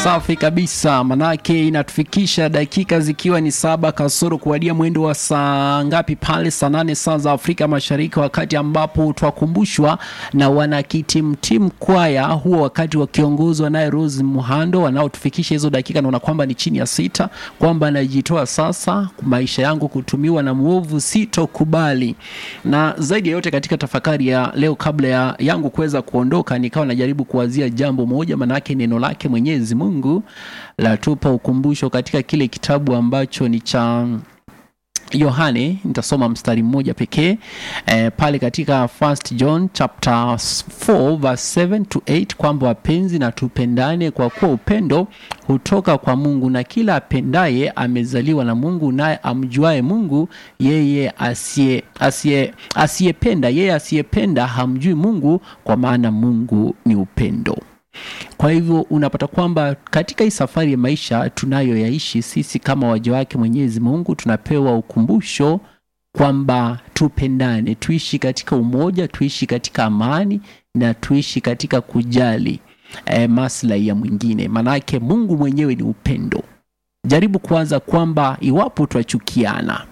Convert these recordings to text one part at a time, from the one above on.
Safi kabisa, manake inatufikisha dakika zikiwa ni saba kasoro kuwadia mwendo wa saa ngapi pale? Saa nane saa za Afrika Mashariki, wakati ambapo twakumbushwa na wanakitimtim kwaya huo, wakati wakiongozwa naye Rose Muhando, wanaotufikisha hizo dakika, naona kwamba ni chini ya sita, kwamba anajitoa sasa, maisha yangu kutumiwa na mwovu sitokubali. Na zaidi ya yote katika tafakari ya leo, kabla ya yangu kuweza kuondoka, nikawa najaribu kuwazia jambo moja, manake neno lake Mwenyezi Mungu latupa ukumbusho katika kile kitabu ambacho ni cha Yohane. Nitasoma mstari mmoja pekee e, pale katika First John chapter 4 verse 7 to 8 kwamba wapenzi, na tupendane kwa kuwa upendo hutoka kwa Mungu, na kila apendaye amezaliwa na Mungu, naye amjuae Mungu yeye asiye asiye asiyependa yeye asiyependa hamjui Mungu, kwa maana Mungu ni upendo. Kwa hivyo unapata kwamba katika hii safari ya maisha tunayoyaishi sisi kama waja wake Mwenyezi Mungu, tunapewa ukumbusho kwamba tupendane, tuishi katika umoja, tuishi katika amani na tuishi katika kujali e, maslahi ya mwingine, manake Mungu mwenyewe ni upendo. Jaribu kuanza kwamba iwapo twachukiana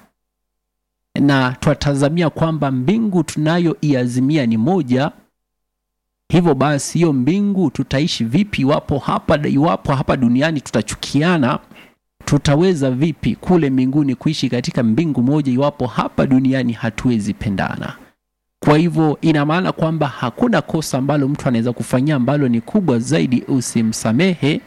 na twatazamia kwamba mbingu tunayoiazimia ni moja hivyo basi hiyo mbingu tutaishi vipi iwapo hapa, iwapo hapa duniani tutachukiana? Tutaweza vipi kule mbinguni kuishi katika mbingu moja iwapo hapa duniani hatuwezi pendana? Kwa hivyo ina maana kwamba hakuna kosa ambalo mtu anaweza kufanyia ambalo ni kubwa zaidi usimsamehe,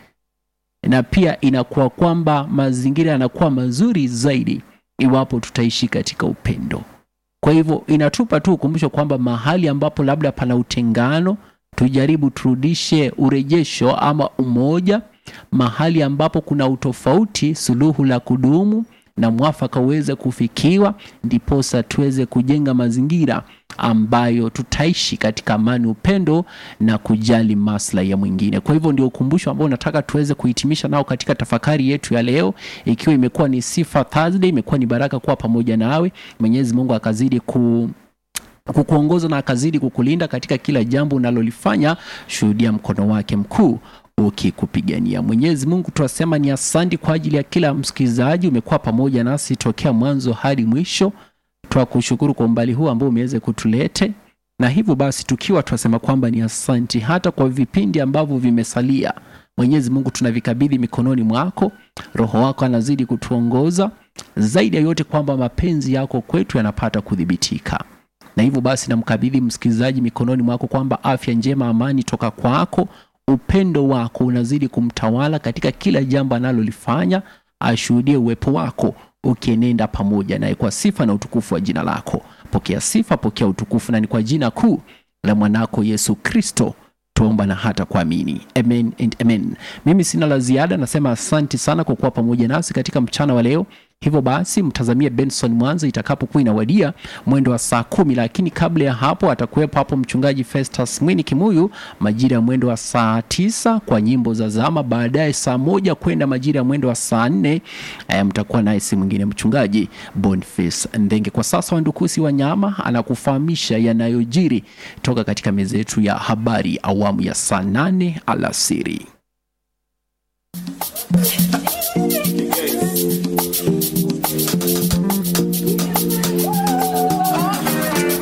na pia inakuwa kwamba mazingira yanakuwa mazuri zaidi iwapo tutaishi katika upendo. Kwa hivyo inatupa tu ukumbusho kwamba mahali ambapo labda pana utengano tujaribu turudishe urejesho ama umoja. Mahali ambapo kuna utofauti, suluhu la kudumu na mwafaka uweze kufikiwa, ndiposa tuweze kujenga mazingira ambayo tutaishi katika amani, upendo na kujali maslahi ya mwingine. Kwa hivyo ndio ukumbusho ambao nataka tuweze kuhitimisha nao katika tafakari yetu ya leo, ikiwa imekuwa ni Sifa Thursday, imekuwa ni baraka kuwa pamoja nawe. Mwenyezi Mungu akazidi ku kukuongoza na akazidi kukulinda katika kila jambo unalolifanya. Shuhudia mkono wake mkuu ukikupigania. Mwenyezi Mungu tunasema ni asante kwa ajili ya kila msikilizaji, umekuwa pamoja nasi tokea mwanzo hadi mwisho. Twakushukuru kwa umbali huu ambao umeweza kutulete, na hivyo basi tukiwa tunasema kwamba ni asante hata kwa vipindi ambavyo vimesalia. Mwenyezi Mungu tunavikabidhi mikononi mwako, Roho wako anazidi kutuongoza zaidi ya yote, kwamba mapenzi yako kwetu yanapata kudhibitika na hivyo basi namkabidhi msikilizaji mikononi mwako kwamba afya njema, amani toka kwako, upendo wako unazidi kumtawala katika kila jambo analolifanya, ashuhudie uwepo wako ukienenda pamoja naye kwa sifa na utukufu wa jina lako. Pokea sifa, pokea utukufu, na ni kwa jina kuu la mwanako Yesu Kristo tuomba na hata kuamini, amen and amen. Mimi sina la ziada, nasema asante sana kwa kuwa pamoja nasi katika mchana wa leo. Hivyo basi mtazamie Benson Mwanza itakapokuwa inawadia mwendo wa saa kumi, lakini kabla ya hapo atakuwepo hapo mchungaji Festus Mwini Kimuyu majira ya mwendo wa saa tisa kwa nyimbo za zama. Baadaye saa moja kwenda majira ya mwendo wa saa nne e, mtakuwa naye si mwingine mchungaji Boniface Ndenge. Kwa sasa Wandukusi wa Nyama anakufahamisha yanayojiri toka katika meza yetu ya habari awamu ya saa nane alasiri.